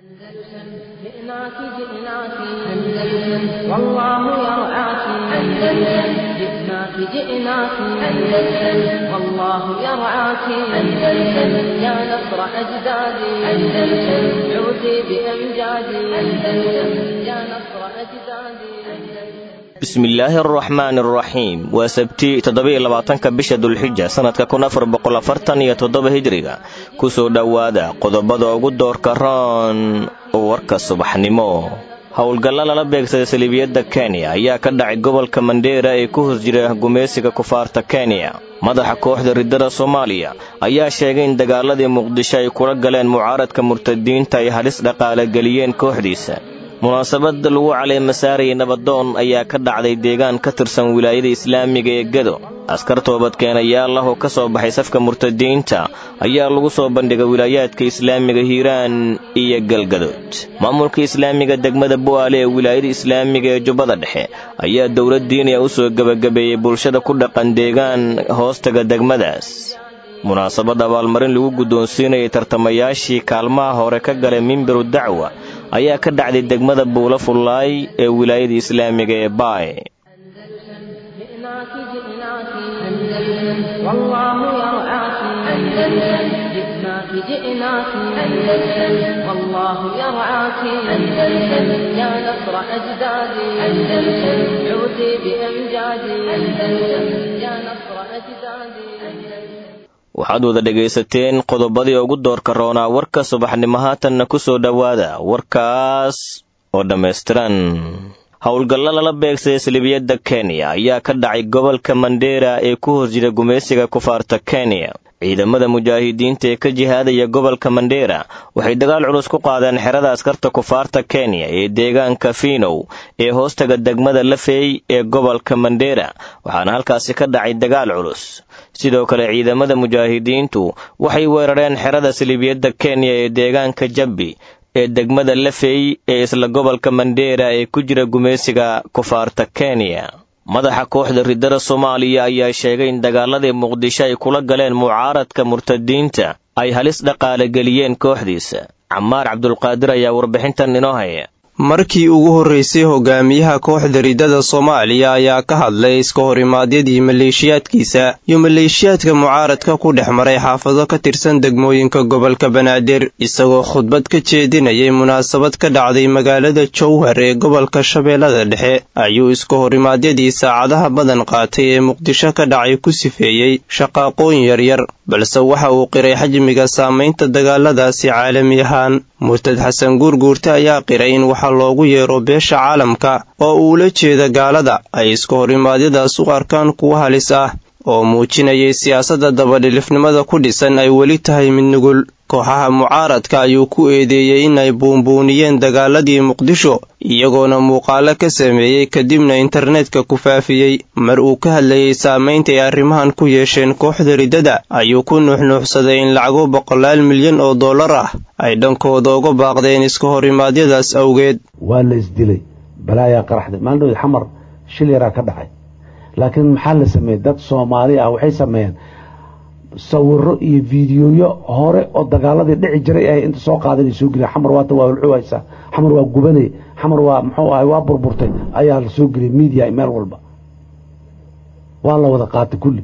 أندلسن جئناك جئناك أندلسن والله يرعاك أندلسن جئناك جئناك أندلسن والله يرعاك أندلسن يا نصر أجدادي أندلسن عودي بأمجادي أندلسن يا نصر أجدادي أندلسن bismillaahi araxmaan araxiim waa sabti toddoba-iyo labaatanka bisha dulxija sannadka kun afar boqol afartan iyo toddoba hijriga kusoo dhowaada qodobada ugu doorka roon warka subaxnimo howlgalla lala beegsaday saliibiyadda kenya ayaa ka dhacay gobolka mandheera ee ku hos jira gumaysiga kufaarta kenya madaxa kooxda riddada soomaaliya ayaa sheegay in dagaaladii muqdisho ay kula galeen mucaaradka murtadiinta ay halis dhaqaale geliyeen kooxdiisa munaasabada lagu caleemasaarayay nabadoon ayaa ka dhacday deegaan ka tirsan wilaayada islaamiga ee gedo askar toobadkeenayaal ah oo ka soo baxay safka murtadiinta ayaa lagu soo bandhigay wilaayaadka islaamiga hiiraan iyo galgadood maamulka islaamiga degmada bu'aale ee wilaayada islaamiga ee jubbada dhexe ayaa dowlad diiniya u soo gebagabeeyey bulshada ku dhaqan deegaan hoostaga degmadaas munaasabad abaalmarin lagu guddoonsiinayay tartamayaashii kaalmaha hore ka galay mimbiru dacwa ayaa ka dhacday degmada buulo fullaay ee wilaayada islaamiga ee baay جئناك جئناك أندلسن والله يرعاك أندلسن جئناك جئناك أندلسن والله يرعاك أندلسن يا نصر أجدادي أندلسن عودي بأمجادي أندلسن يا نصر أجدادي أندلسن waxaad wada dhegaysateen qodobadii ugu doorka roonaa warka subaxnimo haatanna ku soo dhowaada warkaas oo dhammaystiran howlgallo lala beegsaday salibiyadda kenya ayaa ka dhacay gobolka mandheera ee ku hos jira gumaysiga kufaarta kenya ciidamada mujaahidiinta ee ka jihaadaya gobolka mandheera waxay dagaal culus ku qaadeen xerada askarta kufaarta kenya ee deegaanka fiinow ee hoostaga degmada lafey ee gobolka mandheera waxaana halkaasi ka dhacay dagaal culus sidoo kale ciidamada mujaahidiintu waxay weerareen xerada salibiyadda kenya ee deegaanka jabbi ee degmada lafey ee isla gobolka mandheera ee ku jira gumaysiga kufaarta kenya madaxa kooxda riddada soomaaliya ayaa sheegay in dagaaladii muqdisho ay kula galeen mucaaradka murtadiinta ay halis dhaqaale geliyeen kooxdiisa camaar cabdulqaadir ayaa warbixintan inoo haya markii ugu horreysay hogaamiyaha kooxda riddada soomaaliya ayaa ka hadlay iska horimaadyadii maleeshiyaadkiisa iyo maleeshiyaadka mucaaradka ku dhex maray xaafado ka tirsan degmooyinka gobolka banaadir isagoo khudbad ka jeedinayay munaasabad ka dhacday magaalada jowhar ee gobolka shabeellada dhexe ayuu iska horimaadyadii saacadaha badan qaatay ee muqdisho ka dhacay ku sifeeyey shaqaaqooyin yaryar balse waxa uu qiray xajmiga saamaynta dagaaladaasi caalami ahaan murtad xasan guurguurte ayaa qiray in waxaa loogu yeero beesha caalamka oo uula jeeda gaalada ay iska horimaadyadaas u arkaan kuwa halis ah oo muujinayay siyaasadda dabadhilifnimada ku dhisan ay weli tahay mid nugul kooxaha mucaaradka ayuu ku eedeeyey inay buunbuuniyeen dagaaladii muqdisho iyagoona muuqaalo ka sameeyey kadibna internetka ku faafiyey mar uu ka hadlayay saamaynta ay arrimahan ku yeesheen kooxda riddada ayuu ku nuuxnuuxsaday in lacago boqolaal milyan oo dollar ah ay dhankooda uga baaqdeen iska horimaadyadaas awgeed waa la isdilay balaayaa qaraxday maalin xamar shil yaraa ka dhacay laakiin maxaa la sameeyey dad soomaali ah waxay sameeyeen sawiro iyo fiidiyoyo hore oo dagaaladii dhici jiray ay inta soo qaadanay soo geliya xamar waata waa hulcuhaysaa xamar waa gubanay xamar waa muxuu ahay waa burburtay ayaa la soo geliyay media meel walba waa la wada qaatay kulli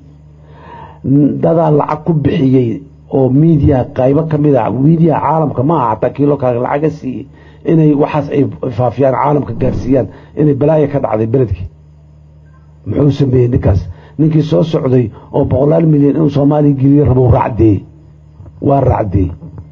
dadaa lacag ku bixiyey oo media qaybo ka mid a media caalamka ma aha xataa kiilo kale lacaga siiyey inay waxaas ay faafiyaan caalamka gaarsiiyaan inay balaaya ka dhacday beledkii muxuu sameeyey ninkaas ninkii soo socday oo boqolaal milyan inuu soomaaliya geliyo rabou raacdeeyey waa raacdeeyey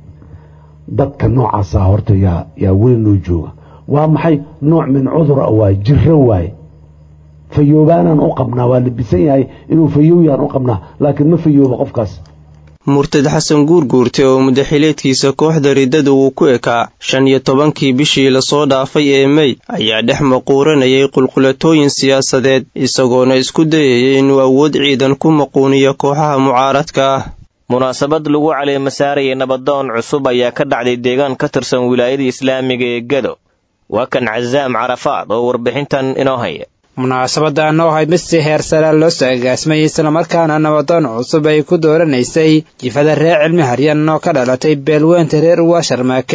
dadka noocaasa horta yaa yaa weli noo jooga waa maxay nooc min cudura waaye jiro waaye fayoobaanaan u qabnaa waa labisan yahay inuu fayowyaan u qabnaa laakiin ma fayooba qofkaas murtad xasan guurguurte oo mudaxileedkiisa kooxda riddada uu ku ekaa shan iyo tobankii bishii lasoo dhaafay ee mey ayaa dhex maquuranayay qulqulatooyin siyaasadeed isagoona isku dayayay inuu awood ciidan ku maquuniyo kooxaha mucaaradka ah munaasabad lagu caleemasaarayay nabadoon cusub ayaa ka dhacday deegaan ka tirsan wilaayada islaamiga ee gado waa kan casaam carafaad oo warbixintan inoo haya munaasabaddan oo ahayd mid si heer sare loo soo agaasmay islamarkaana nabadoon cusub ay ku dooranaysay jifada reer cilmi haryan oo ka dhalatay beelweynta reer uwa sharmaake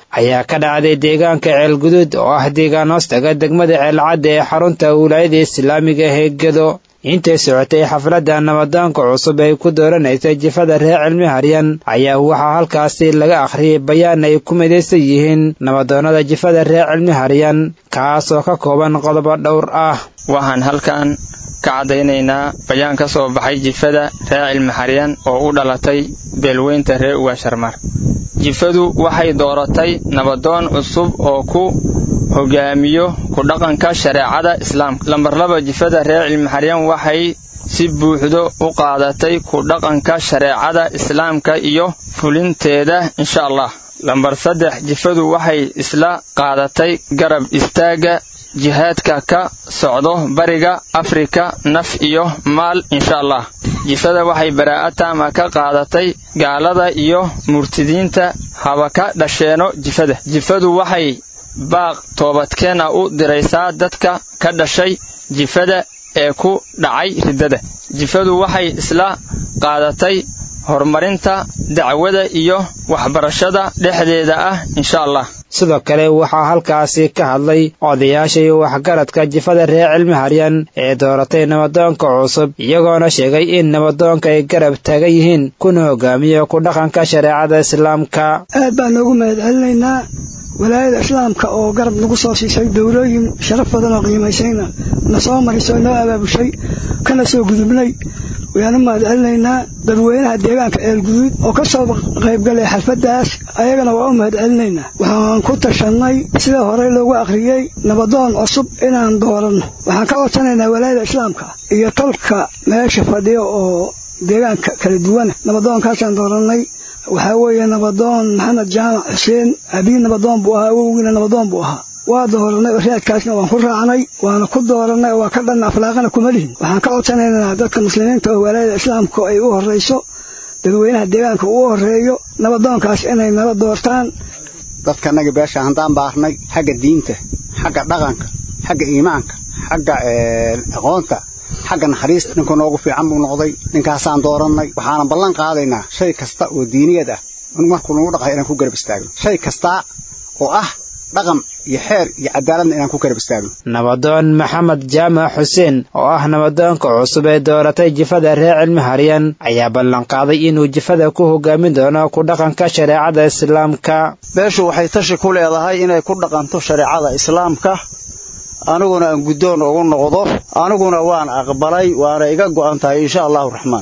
ayaa ka dhacday deegaanka ceelguduud oo ah deegaan hoostaga degmada ceelcadda ee xarunta wilaayada islaamiga ee gedo intay socotay xafladda nabadoonka cusub ay ku dooranaysay jifada reer cilmi haryan ayaa waxaa halkaasi laga akhriyay bayaan ay ku midaysan yihiin nabadoonnada jifada reer cilmi haryan kaasoo ka kooban qodobo dhowr ah waxaan halkan ka caddaynaynaa bayaan ka soo baxay jifada reer cilmi xaryan oo u dhalatay beelweynta reer ugaasharmar jifadu waxay dooratay nabadoon cusub oo ku hogaamiyo ku dhaqanka shareecada islaamka lambar laba jifada reer cilmi xaryan waxay si buuxdo u qaadatay ku dhaqanka shareecada islaamka iyo fulinteeda insha allah lambar saddex jifadu waxay isla qaadatay garab istaagga jihaadka ka socdo bariga afrika naf iyo maal insha allah jifada waxay baraa'a taama ka qaadatay gaalada iyo murtidiinta haba ka dhasheeno jifada jifadu waxay baaq toobadkeen ah u diraysaa dadka ka dhashay jifada ee ku dhacay riddada jifadu waxay isla qaadatay horumarinta dacwada iyo waxbarashada dhexdeeda ah insha allah sidoo kale waxaa halkaasi ka hadlay odayaasha iyo waxgaradka jifada reer cilmi haryan ee dooratay nabadoonka cusub iyagoona sheegay in nabadoonka ay garab taagan yihiin kuna hogaamiyo ku dhaqanka shareecada islaamka aad baan noogu mahad celinaynaa walaayada islaamka oo garab nagu soo siisay dowlooyin sharaf badan oo qiimaysayna na soo marisay noo abaabushay kana soo gudubnay wayaanu mahad celinaynaa dadweynaha deegaanka eelguduud oo ka soo qaybgalay xalfaddaas ayagana waa u mahad celinaynaa waxaan ku tashannay sida horey loogu akhriyey nabadoon cusub inaan dooranno waxaan ka codsanaynaa walaayada islaamka iyo tolka meesha fadhiya oo deegaanka kala duwana nabadoonkaasaan doorannay waxaa weeye nabadoon maxamed jaamac xuseen abiin nabadoon buu ahaa awowgiina nabadoon buu ahaa waa dooranay oo raadkaasna waan ku raacnay waana ku doorannay oo waa ka dhanna aflaaqana kuma lihin waxaan ka codsanaynaa dadka muslimiinta oo walaayada islaamka ay u horrayso dadweynaha deegaanka uu horeeyo nabadoonkaas inay nala doortaan dadkanagi beesha handaan baarnay xagga diinta xagga dhaqanka xagga iimaanka xagga aqoonta xagga naxariista ninka noogu fiican buu noqday ninkaasaan doorannay waxaana ballan qaadaynaa shay kasta oo diiniyad ah markuu nagu dhaqay inaan ku garab istaagno shay kastaa oo ah dhaqan iyo xeer iyo cadaaladna inaan ku garab istaagno nabadoon maxamed jaamac xuseen oo ah nabadoonka cusub ee dooratay jifada reer cilmi haryan ayaa ballanqaaday inuu jifada ku hogaamin doono ku dhaqanka shareecada islaamka beeshu waxay tashi ku leedahay inay ku dhaqanto shareecada islaamka aniguna aan guddoon ugu noqdo aniguna waan aqbalay waana iga go'an tahay insha allahu raxmaan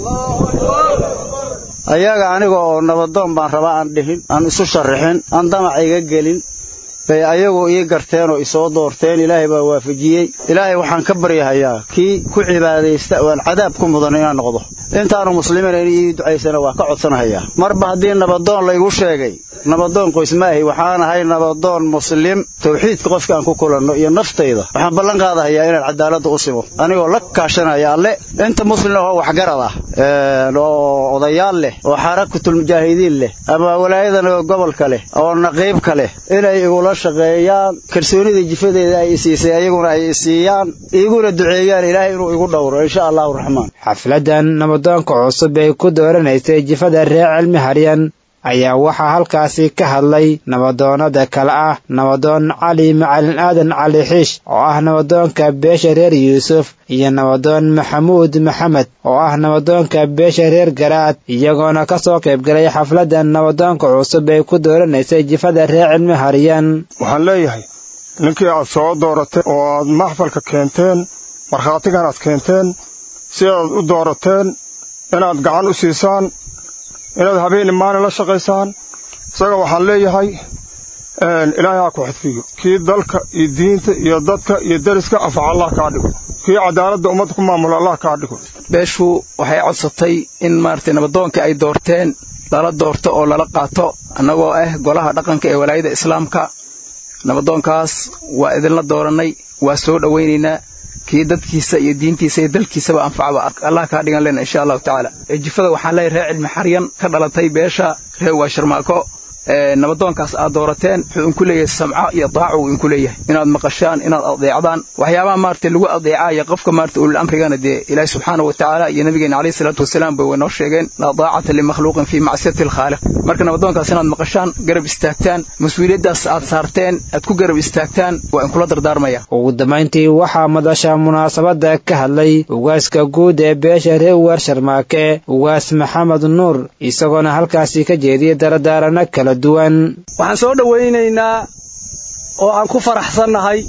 ayaga aniga oo nabadoon baan rabaa aan dhihin aan isu sharrixin aan damac iga gelin bay ayagu ii garteen oo isoo doorteen ilaahay baa waafajiyey ilaahay waxaan ka baryahayaa kii ku cibaadaysta oo aan cadaab ku mudan inaan noqdo intaanu muslimiin in ii ducaysana waa ka codsanahayaa marba haddii nabadoon laygu sheegay nabadoon qoys maahi waxaan ahay nabadoon muslim tawxiidka qofka aan ku kulanno iyo naftayda waxaan ballan qaadahayaa inaan cadaaladda u simo anigoo la kaashanaya alle inta muslim oo waxgarad ah oo odayaal leh oo xarakatulmujaahidiin leh ama walaayadana gobolka leh oo naqiibka leh inay igula shaqeeyaan kalsoonida jifadeeda ay isiisay ayaguna ay isiiyaan iguna duceeyaan ilaahay inuu igu dhowro insha allahu raxmaan xafladan nabadoonka cusub ee ku dooranaysay jifada reer cilmi haryan ayaa waxaa halkaasi ka hadlay nabadoonnada kale ah nabadoon cali macalin aadan cali xiish oo ah nabadoonka beesha reer yuusuf iyo nabadoon maxamuud maxamed oo ah nabadoonka beesha reer garaad iyagoona ka soo qaybgalay xafladdan nabadoonka cusub ee ku dooranaysay jifada reer cilmi haryan waxaan leeyahay ninkii aad soo dooratay oo aad maxfalka keenteen markhaatigan aad keenteen sidaad u doorateen inaad gacan u siisaan inaad habeen maalin la shaqaysaan isaga waxaan leeyahay ilaahay ha ku xidfiyo kii dalka iyo diinta iyo dadka iyo deriska anfaca allah kaa dhigo kii cadaaladda ummadda ku maamulo allah kaa dhigo beeshu waxay codsatay in maaragtay nabadoonka ay doorteen lala doorto oo lala qaato annagoo ah golaha dhaqanka ee walaayada islaamka nabadoonkaas waa idinla doorannay waa soo dhowaynaynaa kii dadkiisa iyo diintiisa iyo dalkiisaba anfacba allah kaa dhigan lena insha allahu tacaala jifada waxaan leeyahay reer cilmi xaryan ka dhalatay beesha reer waasharmaako nabadoonkaas aad doorateen wuxuu inku leeyahay samco iyo daaco uu inku leeyahay inaad maqashaan inaad adeecdaan waxyaabaha maarata lagu adeecaya qofka maarata ulul amrigana dee ilaahi subxaana wa tacaala iyo nabigeena calayhi salaatu wasalaam bay waynoo sheegeen laa daacata limakhluuqin fii macsiyati alkhaaliq marka nabadoonkaas inaad maqashaan garab istaagtaan mas-uuliyaddaas aad saarteen aad ku garab istaagtaan waa inkula dardaarmaya ugu dambayntii waxaa madasha munaasabadda ka hadlay ugaaska guud ee beesha reer ugaar sharmaake ugaas maxamed nuur isagoona halkaasi ka jeediyey daradaarano kala duwan waxaan soo dhowaynaynaa oo aan ku faraxsannahay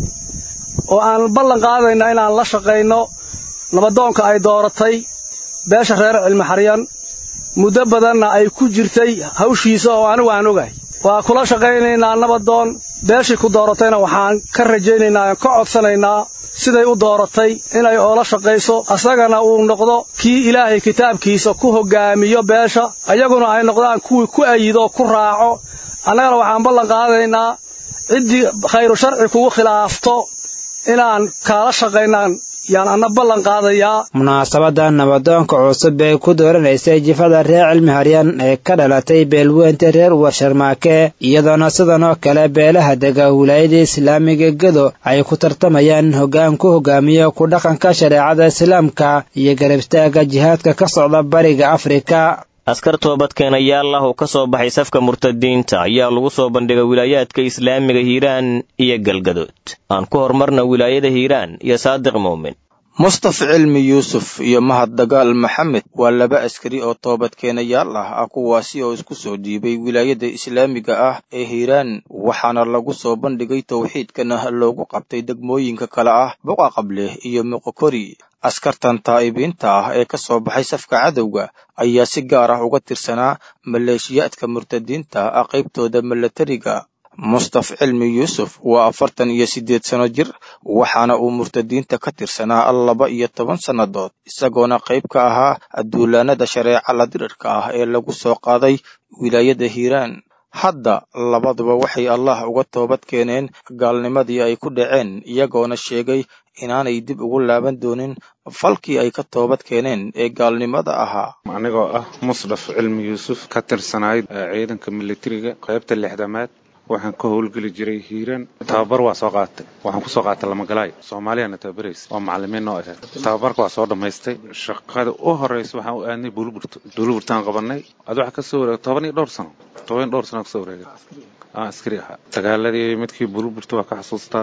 oo aan ballan qaadaynaa inaan la shaqayno nabadoonka ay dooratay beesha reer cilmixaryan muddo badanna ay ku jirtay hawshiisa oo anigu aan ogahay waa kula shaqaynaynaa nabadoon beeshii ku dooratayna waxaan ka rajaynaynaa aan ka codsanaynaa siday u dooratay inay oola shaqayso asagana uu noqdo kii ilaahay kitaabkiisa ku hoggaamiyo beesha ayaguna ay noqdaan kuwii ku ayido ku raaco annagana waxaan ballan qaadaynaa ciddii khayru sharci kugu khilaafto inaan kaala shaqaynaan yaan anna ballan qaadayaa munaasabadda nabadoonka cusub ee ku dooranaysay jifada reer cilmiharyan ee ka dhalatay beelweynta reer uwar sharmaake iyadoona sidan oo kale beelaha dega wilaayada islaamiga gedo ay ku tartamayaan hoggaan ku hogaamiyo ku dhaqanka shareecada islaamka iyo garabstaaga jihaadka ka socda bariga afrika askar toobadkeenayaal ah oo ka soo baxay safka murtadiinta ayaa lagu soo bandhigay wilaayaadka islaamiga hiiraan iyo galgadood aan ku horumarna wilaayada hiiraan iyo saadiq muumin mustaf cilmi yuusuf iyo mahad dagaal maxamed waa laba askari oo toobadkeenayaal ah ah kuwaasi oo isku soo dhiibay wilaayada islaamiga ah ee hiiraan waxaana lagu soo bandhigay towxiidkana loogu qabtay degmooyinka kale ah boqa qableh iyo muqokori askartan taa'ibiinta ah ee ka soo baxay safka cadowga ayaa si gaar ah uga tirsanaa maleeshiyaadka murtadiinta ah qaybtooda milatariga mustaf cilmi yuusuf waa afartan iyo siddeed sano jir waxaana uu murtadiinta ka tirsanaa laba iyo toban sannadood isagoona qayb ka ahaa duulaanada shareeca ladirirka ah ee lagu soo qaaday wilaayada hiiraan hadda labaduba waxay allah uga toobad keeneen gaalnimadii ay ku dhaceen iyagoona sheegay inaanay dib ugu laaban doonin falkii ay ka toobad keeneen ee gaalnimada ahaa anigoo ah musdaf cilmi yuusuf ka tirsanayd ciidanka militariga qaybta lixdamaad waxaan ka howlgeli jiray hiiraan tababar waa soo qaatay waxaan kusoo qaatay lamagalaay soomaaliyana tababaraysa oo macalimiin noo ahayd tababarka waa soo dhammaystay shaqada u horeysa waxaan u aadnay buuliburto buuliburtaan qabanay ad waxaa kasoo wareegay toban iyo dhowr sano toban iyo dhowr sano kasoo wareegay aan askari ahaa dagaaladii midkii buuliburto waa ka xasuustaa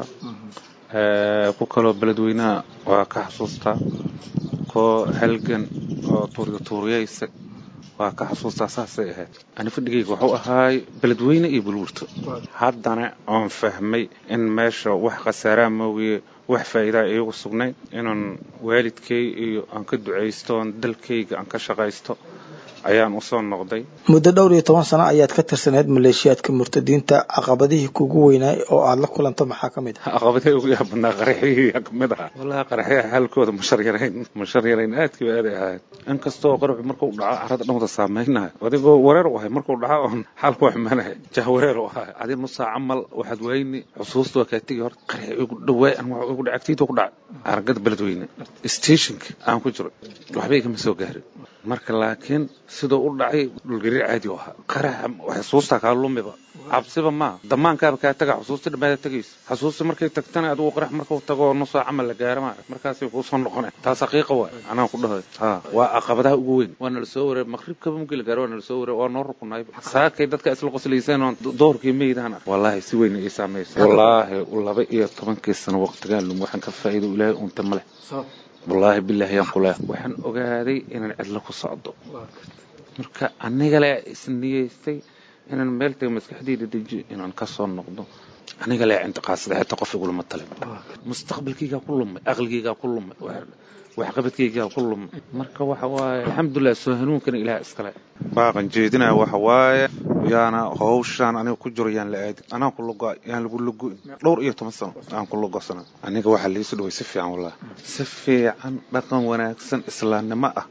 ku kaloo beledweynaha waa ka xasuustaa koo halgan oo tuuriga tuuriyaysa waa ka xasuustaa saasay ahayd ani fadhigayga wuxuu ahaay beledweyne iyo bulwurto haddana oon fahmay in meesha wax khasaaraa moogiye wax faa'iidaa iigu sugnayn inaan waalidkay iyo aan ka ducaysto oon dalkayga aan ka shaqaysto ayaan u soo noqday muddo dhowr iyo toban sano ayaad ka tirsaneyd maleeshiyaadka murtadiinta caqabadihii kugu weynaay oo aad la kulanto maxaa ka mid ah caqabadihii ugu yaabadnaa qaraxyihii ka mid ahaa wallahi qaraxyaha xaalkooda mushar yarayn mushar yarayn aadkiiba aaday ahayd inkastoo qaraxu markuu dhaco carrada dhanwada saameynahay adigoo wareer u ahay markuu dhaco oon xaalku waxmanahay jah wareer u ahay adi nusaa camal waxaad wayni xusuusta waa kaa tegi horta qarax igu dhawaay an wax igu dhacay agtiida ku dhacay aragada beledweyne stationka aan ku jiro waxba igama soo gaarin marka laakiin siduu u dhacay dhulgariir caadi u ahaa qaraxa xusuustaa kaa lumiba cabsiba maaha damaankaaba kaa taga xusuusta dhammaada tegaysa xusuusta markay tagtana adigu qarax markuu tago nusoo camal la gaara maa markaasay kuu soo noqonay taas xaqiiqa waay anaan ku dhahay ha waa caqabadaha ugu weyn waa nala soo wareer maqribkaba mugii la gaaro waa nala soo wareer waa noo rukunay saakay dadka isla qoslayseen oon doorkii meydaan ar wallaahi si weyn ii saamaysa wallaahi laba iyo tobankii sano waqtigaan lum waxaan ka faa'iido ilaahay unta male wallaahi bilaahi yaan ku leehay waxaan ogaaday inaan cidlo ku socdo marka aniga le isniyeystay inaan meel taga maskaxdayda dejiyo inaan ka soo noqdo aniga le intiqaasada xitaa qof igulama talin mustaqbalkaygaa ku lumay aqligaygaa ku lumay waxqabadkaygaa ku lumay marka waxa waaye alxamdulilah soo hanuunkana ilaah iskale baaqan jeedinaya waxa waaye yaana hawshaan aniga ku jiro yaan la aadin anaan ku lugo yaan lagu lugoin dhowr iyo toban sano aan ku lugosana aniga waxaa liisu dhaway si fiican wallahi si fiican dhaqan wanaagsan islaamnimo ah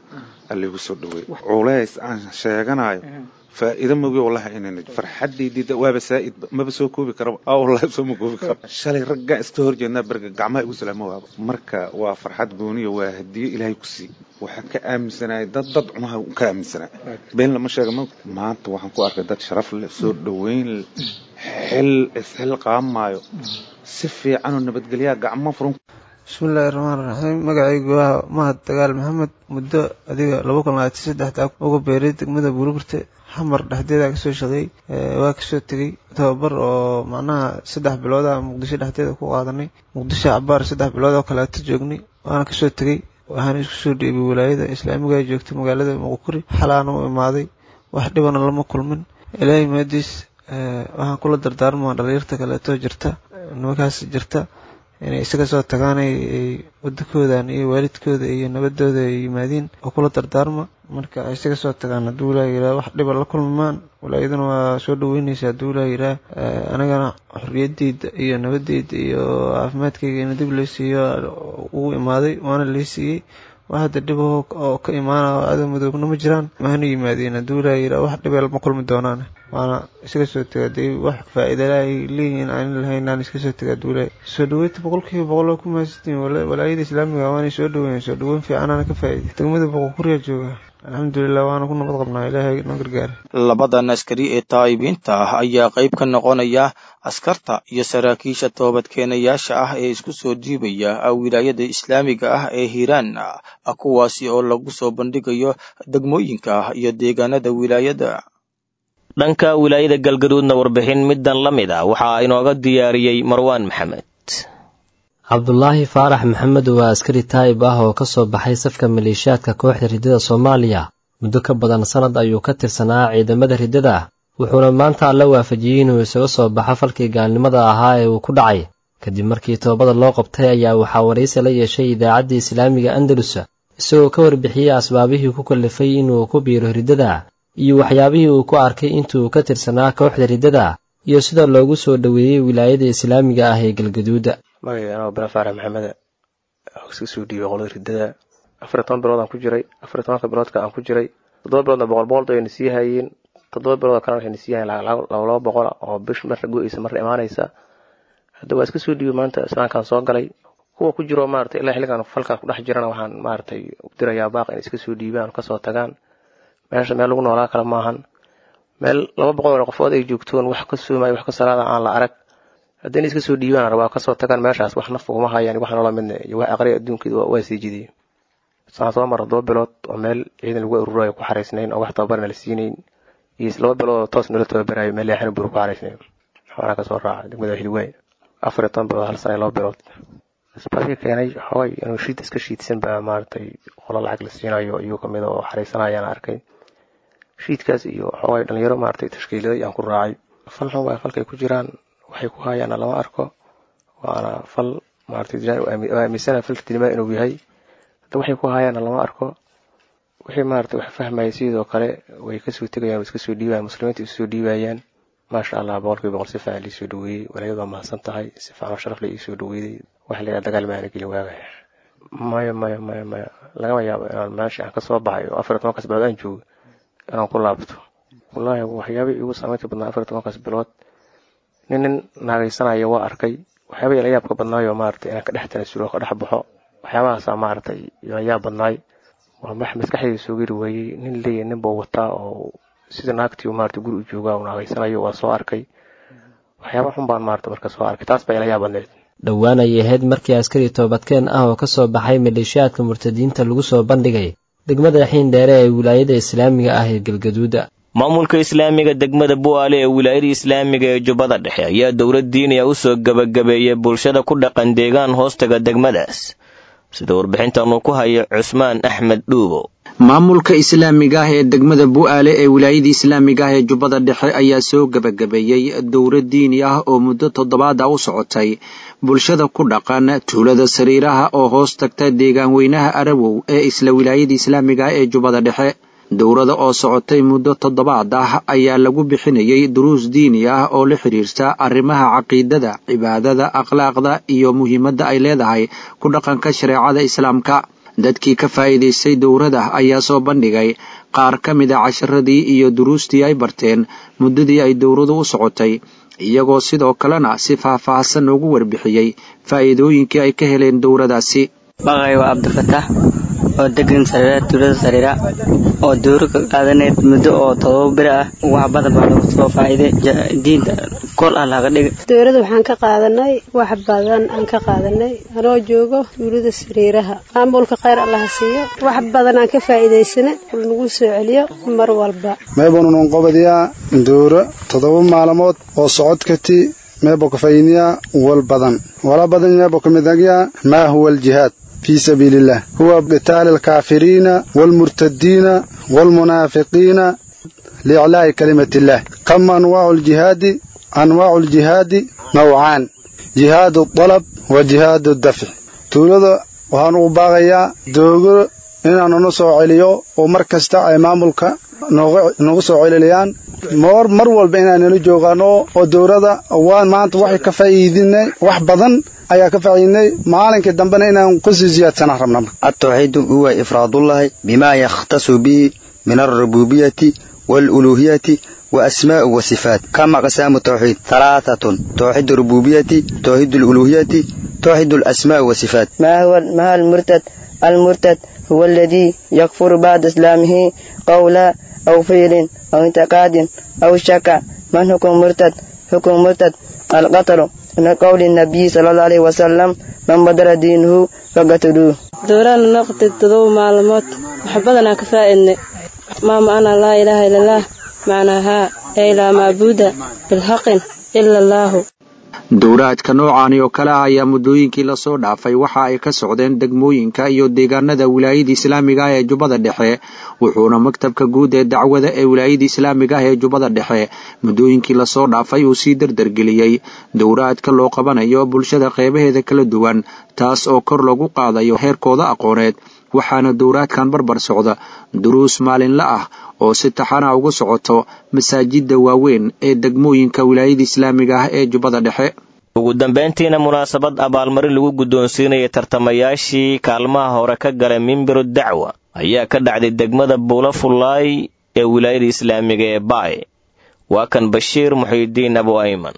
alligu soo dhaweey culays aan sheeganayo faa'iido mogi wallahi inayna farxaddaydii waaba saa'id maba soo koobi karaba aa wallahi soo ma koobi karo shalay raggaa iska hor jeednaa berga gacmaha igu salaamo waaba marka waa farxad gooniya waa hadiyo ilaahay ku sii waxaan ka aaminsanaya dad dad cunaha ka aaminsanaa been lama sheega ma maanta waxaan ku arkay dad sharaf leh soo dhaweyn leh xil isxil qaamaayo si fiicanoo nabadgelyaa gacmo furan bismillaahi raxmaan raxiim magacaygu waa mahad dagaal maxamed muddo adiga laba kun labaatan saddexda uga beeray degmada buurburte xamar dhexdeeda kasoo shaqeey waa kasoo tegey tababar oo macnaha saddex bilooda muqdisho dhexdeeda ku qaadanay muqdisho cabaar saddex bilood oo kaleeto joognay waana kasoo tegey waxaana isku soo dhiibay walaayada islaamiga joogta magaalada muqukuri xalaana u imaaday wax dhibana lama kulmin ilaahay maadiis waxaan kula dardaarmaa dhalinyarta kaleeto jirta nimankaas jirta inay isaga soo tagaan ay wadakoodan iyo waalidkooda iyo nabadooda ay yimaadiin oo kula dardaarma marka ay isaga soo tagaan hadduu ilaaha yidhaha wax dhiba la kulmaan walaayaduna waa soo dhaweynaysa hadduu ilaaha yidhaha anagana xorriyadeyda iyo nabadeyda iyo caafimaadkayga ina dib loo siiyo ugu imaaday waana lii siiyey wax hadda dhib oo ka imaana aada madoobna ma jiraan mahana yimaadeen hadduu ilaaha yidhaha wax dhibee lama kulmi doonaan waana iskaga soo tega dee wax faa'iida ay leeyihiin aan lahayn aan iska soo tega hadduu ilaahay soo dhaweynta boqolkiiba boqol oo ku mahadsantihiin walaayada islaamiga waanay soo dhaweyn soo dhaweyn fiicanaana ka faa'iiday degmada boqorkuriya jooga alxamdulilah waana ku nabad qabnaa ilaahay noo gargaara labadan askari ee taa'ibiinta ah ayaa qayb ka noqonaya askarta iyo saraakiisha toobadkeenayaasha ah ee isku soo dhiibaya wilaayada islaamiga ah ee hiiraan kuwaasi oo lagu soo bandhigayo degmooyinka iyo deegaanada wilaayada dhanka wilaayada galgaduudna warbixin middan la mid a waxaa inooga diyaariyey marwaan maxamed cabdulaahi faarax maxamed waa askari taa'ib ah oo ka soo baxay safka maleeshiyaadka kooxda riddada soomaaliya muddo ka badan sannad ayuu ka tirsanaa ciidamada riddada wuxuuna maanta alla waafajiyey inuu isaga soo baxo falkii gaalnimada ahaa ee uu ku dhacay kadib markii toobada loo qabtay ayaa waxaa waraysi la yeeshay idaacaddii islaamiga andalus isagoo ka warbixiyey asbaabihii ku kallifay inuu ku biiro riddada iyo waxyaabihii uu ku arkay intuu ka tirsanaa kooxda riddada iyo sida loogu soo dhoweeyey wilaayada islaamiga ah ee galgaduuda magacay anoo bala faarax maxameda iska soo dhiibay qolada riddada afar iyo toban bilood aan ku jiray afar iyo tobanka biloodka aan ku jiray toddoba biloodna boqol boqolda ayna sii hayeen toddoba bilood kalena waxayna sii hayeen laba laba boqola oo bish marna go-eysa marna imaanaysa hadda waa iska soo dhiibay maanta islaamkaan soo galay kuwa ku jiro maaragtay ilaa xilligan falkaa ku dhex jirana waxaan maaragtay dirayaa baaq inay iska soo dhiibaan kasoo tagaan meesha meel lagu noolaa kale maahan meel laba boqol oo qofood ay joogtoon wax ka soomaya wax ka salaada aan la arag haddayna iska soo dhiibaan rabaa kasoo tagaan meeshaas wax naf uguma hayaan wax noola midna iyo wax aqriya adduunkeeda waa sii jidiyey saan soo mara todoba bilood oo meel ciidan lagu ururayo ku xaraysnayn oo wax tababarna la siinayn iyo laba bilood oo toos nala tababarayo meel leexana buru ku xaraysnayn xoolaa kasoo raaca degmada xilwaayn afar iyo toban bilood hal sana iyo laba bilood isbaaska keenay xoogay inuu shiid iska shiidsan baa maaragtay qolo lacag la siinayo iyuu kamid oo xaraysanayaan arkay shiidkaas iyo xoogay dhalinyaro maaragtay tashkiiladay aan ku raacay fal xun waa falkay ku jiraan waxay ku hayaana lama arko waana fal maaragtay aaminsana falka dinimaa inuu yahay hadda waxay ku hayaana lama arko wixii maaragtay wax fahmaya sidoo kale way kasoo tegayaan way iska soo dhiibayaan muslimiinta isu soo dhiibayaan maasha allah boqolkiiba boqol si fiican liisoo dhaweeyey walaayadu waa mahadsan tahay si fiican oo sharaf la iisoo dhaweeyey wax la dagaal maana gelin waagaya maya maya maya maya lagama yaabo inaan meesha aan kasoo baxay oo afar iyo tobankaas bilood aan joogo inaan ku laabto wallaahi waxyaabihii igu saameynta badnaa afar iyo tobankaas bilood nin nin naagaysanaya waa arkay waxyaabihii la yaabka badnaayo maaragtay inaan ka dhex tanasulo ka dhex baxo waxyaabahaasaa maaragtay la yaab badnaay waa max maskaxdayda soo geli waayey nin leeyahy nin buu wataa oo sida naagtii maaragtay guri u joogaa uu naagaysanayo waa soo arkay waxyaaba xun baan maaragtay marka soo arkay taas baa ila yaab badneed dhowaan ayay ahayd markii askari toobadkeen ah oo ka soo baxay maleeshiyaadka murtadiinta lagu soo bandhigay degmada xiin dheere ee wilaayada islaamiga ah ee galgaduuda maamulka islaamiga degmada bu'aale ee wilaayada islaamiga ee jubbada dhexe ayaa dowlad diiniya u soo gebagabeeyey bulshada ku dhaqan deegaan hoostaga degmadaas sida warbixintan uu ku hayo cusmaan axmed dhuubo maamulka islaamiga ah ee degmada bu'aale ee wilaayada islaamiga ah ee jubbada dhexe ayaa soo gebagabeeyey dowlad diini ah oo muddo toddobaada u socotay bulshada ku dhaqan tuulada sariiraha oo hoos tagta deegaan weynaha arawow ee isla wilaayada islaamiga ah ee jubbada dhexe dowlada oo socotay muddo toddobaad ah ayaa lagu bixinayay duruus diini ah oo la xidhiirta arrimaha caqiidada cibaadada akhlaaqda iyo muhiimadda ay leedahay ku dhaqanka shareecada islaamka dadkii ka faa'iidaystay dowrada ayaa soo bandhigay qaar ka mid a casharadii iyo duruustii ay barteen muddadii ay dowradu u socotay iyagoo sidoo kalena si faah-faahsan ugu warbixiyey faa'iidooyinkii ay ka heleen dowradaasi maqay waa cabdifatax oo degan sariira tuulada sariira oo dowro ka qaadanay muddo oo todoba beri ah wax badan baa lagu soo faa'iiday diinta kol ah laga dhigay dowladda waxaan ka qaadanay wax badan aan ka qaadanay anoo joogo tuulada sariiraha maamulka khayr allaha siiyo wax badan aan ka faa'iidaysana nagu soo celiyo mar walba meebanunan qobadiyaa dowro toddoba maalmood oo socodkati meebo kafayniya wal badan wala badan meebo kamidagya maa huwa aljihaad في سبيل الله هو قتال الكافرين والمرتدين والمنافقين لإعلاء كلمة الله كم أنواع الجهاد أنواع الجهاد نوعان جهاد الطلب وجهاد الدفع تولد وهان باغيا دوغر inaanu na soo celiyo oo mar kasta ay maamulka noogu soo celiliyaan mar mar walba inaanala joogaano oo dowladda waan maanta waxay ka faa'iidinay wax badan ayaa ka faa'iidinay maalinkii dambena inaan kusii ziyaadsanaan rabna التوحيد هو إفراد الله بما يختص به من الربوبية والألوهية وأسماء وصفات كما أقسام التوحيد ثلاثة توحيد الربوبية توحيد الألوهية توحيد الأسماء والصفات ما هو ما هو المرتد المرتد هو الذي يكفر بعد إسلامه قولا أو فعل أو اعتقاد أو شك من حكم مرتد حكم مرتد القتل من قول النبي صلى الله عليه وسلم من بدل دينه فقتلوه دوران نقطة تضو معلومات محبتنا كفائن ما معنى لا إله إلا الله معناها أي لا معبود بالحق إلا الله dowraadka noocaani oo kale ah ayaa muddooyinkii lasoo dhaafay waxa ay ka socdeen degmooyinka iyo deegaanada wilaayada islaamiga ah ee jubbada dhexe wuxuuna maktabka guud ee dacwada ee wilaayada islaamiga ah ee jubbada dhexe muddooyinkii lasoo dhaafay uu sii dardargeliyey dowraadka loo qabanayo bulshada qeybaheeda kala duwan taas oo kor lagu qaadayo heerkooda aqooneed waxaana dowraadkan barbar socda duruus maalinle ah oo si taxana ugu socoto masaajidda waaweyn ee degmooyinka wilaayada islaamiga ah ee jubbada dhexe ugu dambayntiina munaasabad abaalmarin lagu guddoonsiinaya tartamayaashii kaalmaha hore ka galay mimbiru dacwa ayaa ka dhacday degmada buula fullaay ee wilaayada islaamiga ee baay waa kan bashiir muxiidiin abu ayman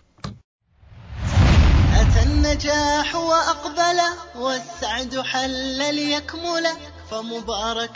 النجاح وأقبل والسعد حل ليكمل فمبارك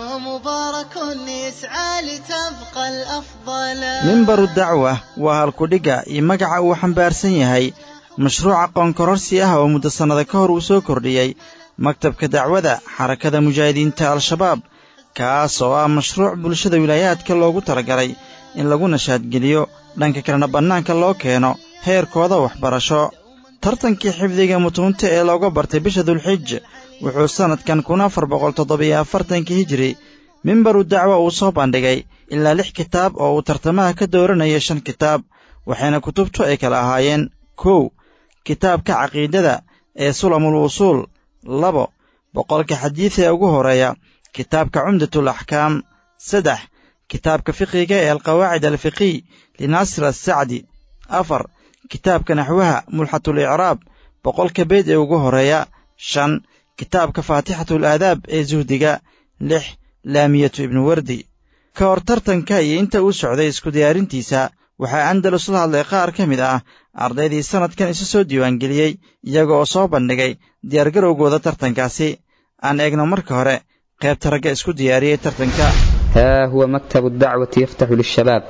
ومبارك يسعى لتبقى الأفضل mimbaru dacwa waa halkudhigga iyo magaca uu xambaarsan yahay mashruuca qoonkororsi ah oo muddo sannada ka hor uu soo kordhiyey maktabka dacwada xarakada mujaahidiinta al-shabaab kaas oo ah mashruuc bulshada wilaayaadka loogu talagalay in lagu nashaadgeliyo dhanka kalena bannaanka loo keeno heerkooda waxbarasho tartankii xifdiga mutuunta ee looga bartay bisha dulxij wuxuu sannadkan kun afar boqol toddobiyo afartankii hijiri mimbaru dacwa uu soo bandhigay ilaa lix kitaab oo uu tartamaha ka dooranayay shan kitaab waxayna kutubtu ay kala ahaayeen kow kitaabka caqiidada ee sulamul wusuul labo boqolka xadiid ee ugu horeeya kitaabka cumdatul axkaam saddex kitaabka fiqiga ee alqawaacid alfiqiy linaasir assacdi afar kitaabka naxwaha mulxatul icraab boqolka beyd ee ugu horeeya shan kitaabka faatixatul aadaab ee suhdiga lix laamiyatu ibnu wardi ka hor tartanka iyo inta uu socday isku diyaarintiisa waxaa andalus la hadlay qaar ka mid ah ardaydii sannadkan isu soo diiwaangeliyey iyaga oo soo bandhigay diyaargarowgooda tartankaasi aan eegno marka hore qaybta ragga isku diyaariyey tartanka ها هو مكتب الدعوة يفتح للشباب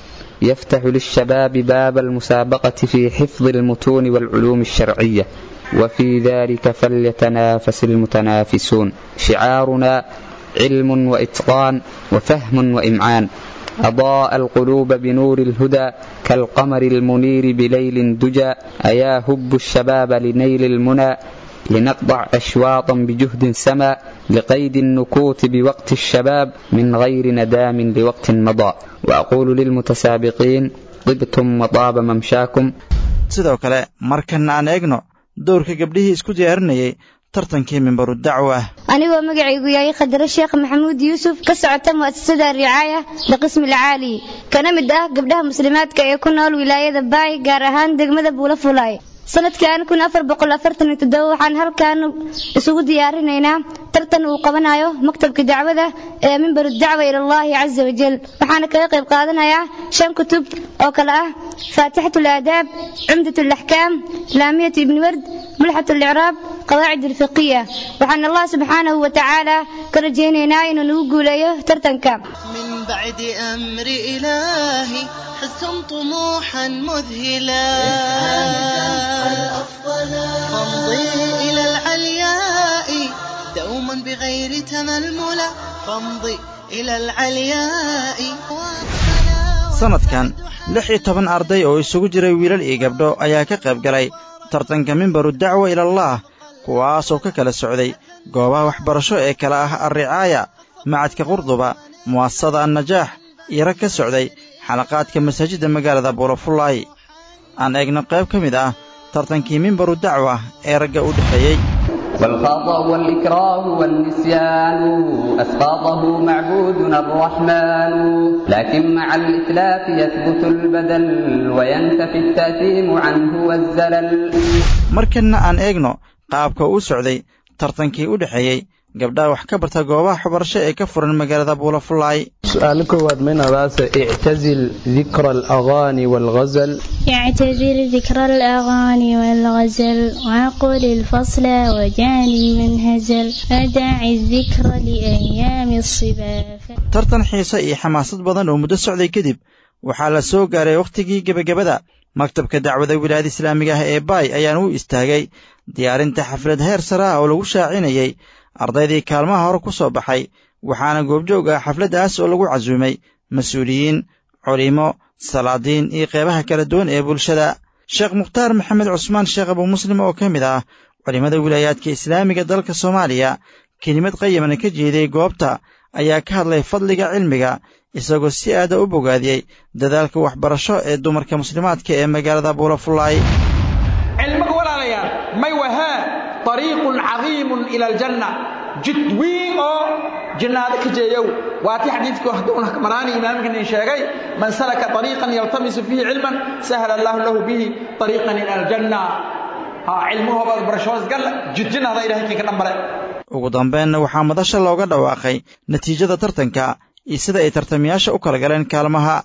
يفتح للشباب باب المسابقة في حفظ المتون والعلوم الشرعية وفي ذلك فليتنافس المتنافسون شعارنا علم وإتقان وفهم وإمعان أضاء القلوب بنور الهدى كالقمر المنير بليل دجى أيا هب الشباب لنيل المنى لنقطع أشواطا بجهد سما لقيد النكوت بوقت الشباب من غير ندام لوقت مضى وأقول للمتسابقين طبتم وطاب ممشاكم sidoo kale markanna aan eegno dowrka gabdhihii isku diyaarinayay tartankii mimbaru dacwa anigoo magacaygu yahay khadare sheekh maxamuud yuusuf ka socota mu'asasada ricaaya liqismi alcaali kana mid ah gabdhaha muslimaadka ee ku nool wilaayada baay gaar ahaan degmada buula fulaay sanadkan kun afar boqol afartan iyo toddoba waxaan halkan isugu diyaarinaynaa tartan uu qabanayo maktabka dacwada ee mimbar dacwa ila allahi caza wajal waxaana kaga qayb qaadanayaa shan kutub oo kale ah faatixat alaadaab cumdat alaxkaam laamiyat ibni ward mulxat alicraab qawaacid alfiqiya waxaan allah subxaanahu wa tacaala ka rajaynaynaa inuu nagu guuleeyo tartanka بعد أمر إلهي حسن طموحا مذهلا فامضي إلى العلياء دوما بغير تململا فامضي إلى العلياء sanadkan lix iyo toban arday oo isugu jiray wiilal iyo gabdho ayaa ka qayb galay tartanka mimbaru dacwa ilallaah kuwaasoo ka kala socday goobaha waxbarasho ee kale ah alricaaya macadka qurduba mu'asasada annajaax iyo rag ka socday xalaqaadka masaajidda magaalada buulafullaay aan eegno qayb ka mid ah tartankii mimbaru dacwa ee ragga u dhexeeyey والخطأ والإكراه والنسيان أسقاطه معبودنا الرحمن لكن مع الإتلاف يثبت البدل وينتفي التأثيم عنه والزلل markanna aan eegno qaabka uu socday tartankii u dhexeeyey gabdhaha wax ka barta goobaha waxbarasho ee ka furan magaalada buulafullaay سؤال كواد من راس اعتزل ذكر الأغاني والغزل يعتذر ذكر الأغاني والغزل وعقل الفصل وجاني من هزل أداعي الذكر لأيام الصبا tartan xiise iyo xamaasad badan oo muddo socday kadib waxaa la soo gaaray wakhtigii gebagabada maktabka dacwada wilaayada islaamiga ah ee baay ayaana u istaagay diyaarinta xaflad heer sare ah oo lagu shaacinayey ardaydii kaalmaha hore ku soo baxay waxaana goobjoog ah xafladdaas oo lagu casuumay mas-uuliyiin culimo salaadiin iyo qeybaha kala duwan ee bulshada sheekh mukhtaar maxamed cusmaan sheekh abuu muslim oo ka mid ah culimmada wilaayaadka islaamiga dalka soomaaliya kelimad qayamana ka jeeday goobta ayaa ka hadlay fadliga cilmiga isagoo si aada u bogaadiyey dadaalka waxbarasho ee dumarka muslimaadka ee magaalada buulafullaay cilmiga walaalayaal may wahaa طريق عظيم إلى الجنة جد وين أو جنة كجيو واتي حديثك وحدون مراني إمامك إن شاقي من سلك طريقا يلتمس فيه علما سهل الله له به طريقا إلى الجنة ها علمه برشوز قال جد جنة هذا إلهي كي كنمبر ugu dambeenna waxaa madasha looga dhawaaqay natiijada tartanka iyo sida ay tartamayaasha u kala galeen kaalmaha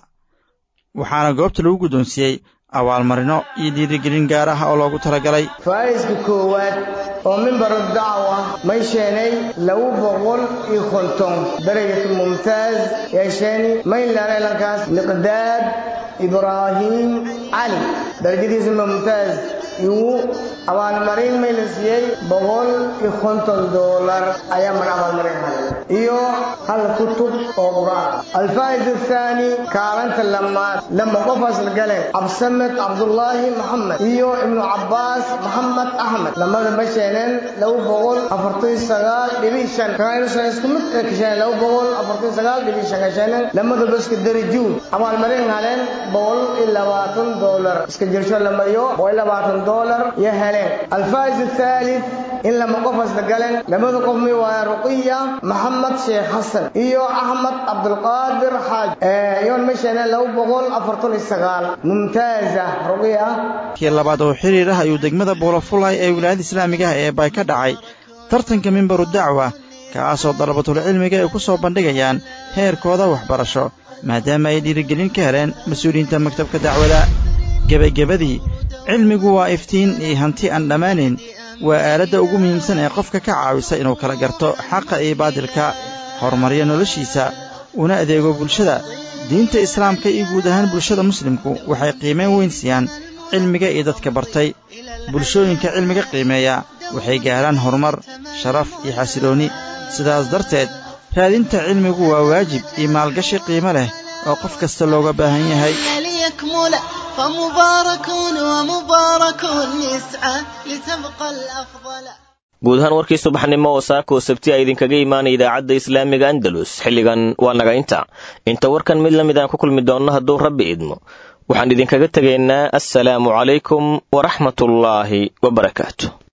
waxaana goobta lagu guddoonsiiyey abaalmarino iyo dhiirigelin gaar ah oo loogu talagalay faa'iiska koowaad oo mimbaru dacwa may sheenay laba boqol iyo konton darajatu mumtaaz yeesheeni mayn laalaylankaas miqdaad ibraahiim cali darajadiisa mumtaaz igu abaalmarin may la siiyey boqol iyo konton doolar ayaa mar abaalmarin helay iyo hal kutub oo qur'aan alfaa'id athaani kaalanta lamaad lama qofaas la galeen cabsamed cabdullaahi maxamed iyo ibnu cabbaas maxamed axmed lamada ma sheeneen laba boqol afartan sagaal dhibi shan kaaynusan isku mid ee ka sheeneen laba boqol afartan sagaal dhibi shan ka sheeneen lamadaba iska darajuun abaalmarin heleen boqol iyo labaatan doolar iska jirsho la mariyo boqol iyo labaatan doolar iyo heleen alfaa'id athalith in lama qofaas la galeen lamada qof mi waaya ruqiya maxamed sheekh xasan iyo axmed cabdulqaadir xaaj iyoon ma sheeneen laba boqol afartan iyo sagaal mumtaaza ruqiya kii labaad oo xiriir ah ayuu degmada buulafullaay ee wilaayada islaamiga ah ee baay ka dhacay tartanka mimbaru dacwa kaasoo dalabatulcilmiga ay ku soo bandhigayaan heerkooda waxbarasho maadaama ay dhiirigelin ka heleen mas-uuliyiinta maktabka dacwada gebagabadii cilmigu waa iftiin iyo hanti aan dhammaanayn waa aaladda ugu muhiimsan ee qofka ka caawisa inuu kala garto xaqa iyo baadilka horumaryo noloshiisa una adeego bulshada diinta islaamka iyo guud ahaan bulshada muslimku waxay qiimayn weyn siiyaan cilmiga iyo dadka bartay bulshooyinka cilmiga qiimeeya waxay gaaraan horumar sharaf iyo xasiloonni sidaas darteed raadinta cilmigu waa waajib iyo maalgashi qiimo leh oo qof kasta looga baahan yahay ليكمل فمبارك ومبارك يسعى لتبقى الأفضل guud ahaan warkii subaxnimo oo saaka oo sabti a idinkaga imaanaya idaacadda islaamiga andalus xilligan waa naga inta inta warkan mid la mid aan ku kulmi doonno hadduu rabbi idmo waxaan idinkaga tegaynaa assalaamu calaykum waraxmatullaahi wabarakaatu